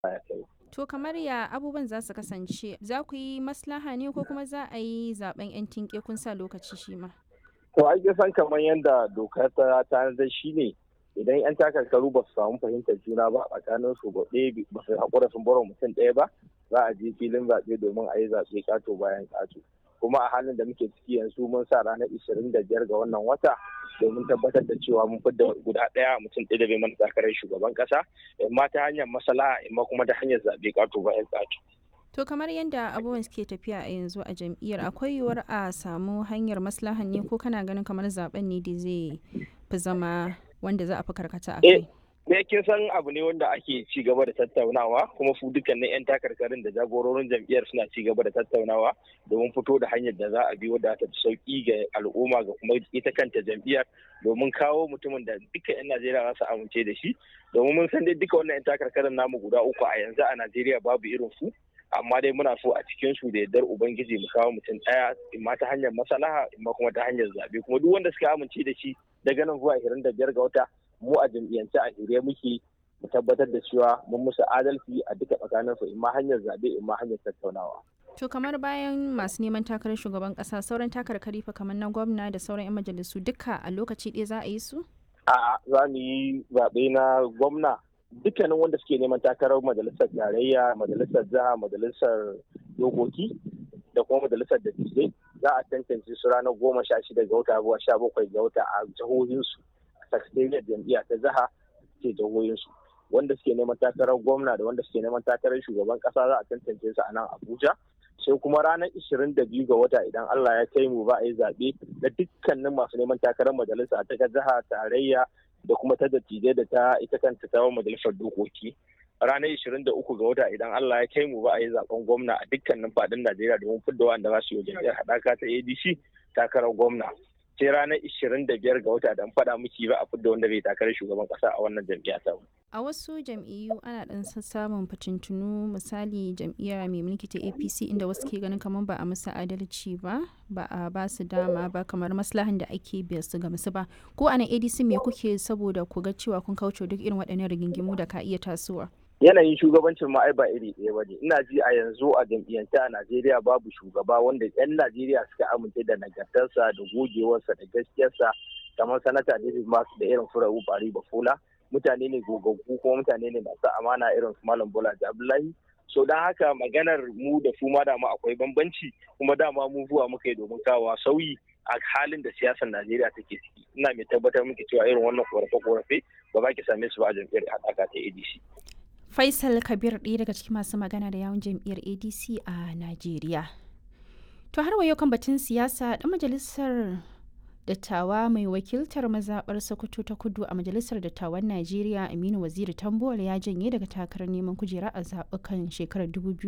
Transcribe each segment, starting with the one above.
ya kai. To kamar ya abubuwan za su kasance za ku yi maslaha ne ko kuma za a yi zaben 'yan tinke kun sa lokaci shi ma? To ai san kamar yadda dokar ta tanadar shi ne idan 'yan takarkaru ba su samu fahimtar juna ba tsakanin su ba ɗaya ba su haƙura sun bar mutum ɗaya ba za a je filin zaɓe domin a yi zaɓe ƙato bayan ƙato. Kuma a halin da muke ciki yanzu mun sa ranar ishirin da biyar ga wannan wata domin tabbatar da cewa mun fidda guda ɗaya mutum ɗaya da bai mana takarar shugaban ƙasa imma ta hanyar masala imma kuma ta hanyar zaɓe ƙato bayan ƙato. To kamar yadda abubuwan suke tafiya a yanzu a jam'iyyar akwai yiwuwar a samu hanyar maslahan ne ko kana ganin kamar zaben ne da zai fi zama wanda za a fi karkata a kai? Me kin san abu ne wanda ake ci gaba da tattaunawa kuma su dukkanin 'yan takarkarin da jagororin jam'iyyar suna ci gaba da tattaunawa domin fito da hanyar da za a bi wadda ta fi sauki ga al'umma ga kuma ita kanta jam'iyyar domin kawo mutumin da duka 'yan Najeriya za su amince da shi domin mun san dai duka wannan 'yan takarkarin namu guda uku a yanzu a Najeriya babu irin su amma dai muna so a cikin su da yardar ubangiji mu kawo mutum ɗaya imma ta hanyar maslaha imma kuma ta hanyar zabe kuma duk wanda suka amince da shi daga nan zuwa 25 ga wata mu a jam'iyyance a shirye muke mu tabbatar da cewa mun musu adalci a duka tsakanin su imma hanyar zabe imma hanyar tattaunawa To kamar bayan masu neman takarar shugaban kasa sauran takarkari fa kamar na gwamna da sauran 'yan majalisu duka a lokaci ɗaya za a yi su? A'a za mu yi zaɓe na gwamna dukkanin wanda suke neman takarar majalisar tarayya majalisar jiha majalisar dokoki da kuma majalisar dattijai za a tantance su ranar goma sha shida ga wata zuwa sha bakwai ga wata a jihohinsu a sakatariyar jam'iyya ta jiha ke jihohinsu wanda suke neman takarar gwamna da wanda suke neman takarar shugaban kasa za a tantance su a nan abuja sai kuma ranar ishirin da biyu ga wata idan allah ya kai mu ba a yi zaɓe na dukkanin masu neman takarar majalisa ta jiha tarayya da kuma ta dattijai da ta ita kanta ta majalisar dokoki ranar 23 ga wata idan Allah ya kai mu ba a yi zaben gwamna a dukkanin fadin Najeriya domin fidda wanda za su yi jam'iyyar haɗaka ta ADC takarar gwamna sai ranar 25 ga wata da faɗa miki ba a fidda wanda bai takarar shugaban ƙasa a wannan jam'iyya ta A wasu jam'iyyu ana ɗan samun fitintunu misali jam'iyya mai mulki ta APC inda wasu ke ganin kamar ba a musu adalci ba ba a ba su dama ba kamar maslahan da ake biya su ga musu ba ko a nan ADC me kuke saboda ku ga cewa kun kauce duk irin waɗannan rigingimu da ka iya tasowa. yanayin shugabancin ma ai ba iri ɗaya ba ne ina ji a yanzu a jam'iyyance a najeriya babu shugaba wanda 'yan najeriya suka amince da nagartarsa da gogewarsa da gaskiyarsa kamar sanata david mark da irin furawu bari bafola mutane ne gogaggu kuma mutane ne masu amana irin su malam bola abdullahi so don haka maganar mu da su ma dama akwai bambanci kuma dama mu zuwa muka yi domin kawo sauyi a halin da siyasar najeriya take ciki ina mai tabbatar muke cewa irin wannan korafe-korafe ba za ki same su ba a jam'iyyar haɗaka ta adc Faisal Kabir ɗaya daga cikin masu magana da yawun jam'iyyar ADC a Najeriya. To har wayo kan batun siyasa ɗan majalisar dattawa mai wakiltar mazaɓar Sokoto ta kudu a majalisar dattawan Najeriya Aminu Waziri Tambuwal ya janye daga takarar neman kujera a zaɓukan shekarar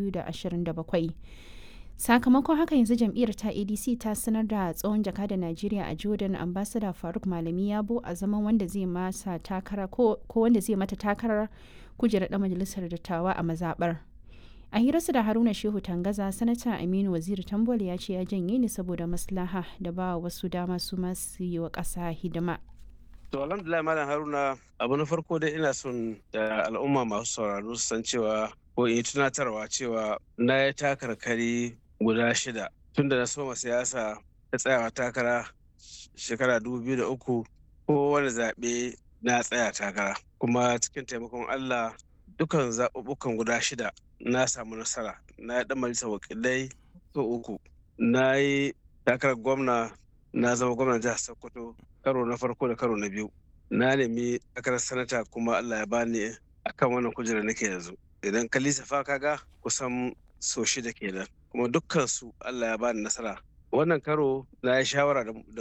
2027. sakamakon haka yanzu jam'iyyar ta adc ta sanar da tsohon jaka da najeriya a jordan ambassador faruk malami yabo a zaman wanda zai masa takara ko wanda zai mata takarar kujerar da majalisar dattawa a mazabar a hirarsa da haruna shehu tangaza sanata aminu waziri tambol ya ce ya janye ne saboda maslaha da ba wasu dama su masu yi wa ƙasa hidima To alhamdulillah malam Haruna abu na farko dai ina son da al'umma masu sauraro su san cewa ko in tunatarwa cewa na ya takarkari guda shida tun da na soma siyasa ta tsayawa takara shekara uku ko wani zaɓe na tsaya takara kuma cikin taimakon Allah dukan zaɓuɓɓukan guda shida na samu nasara na yi ɗan majalisar wakilai so uku na yi takarar gwamna na zama gwamnan jihar Sokoto karo na farko da karo na biyu na nemi takarar sanata kuma Allah ya bani akan wannan kujera nake yanzu idan ka lissafa kaga kusan so shida kenan kuma dukkan su Allah ya bani nasara wannan karo na yi shawara da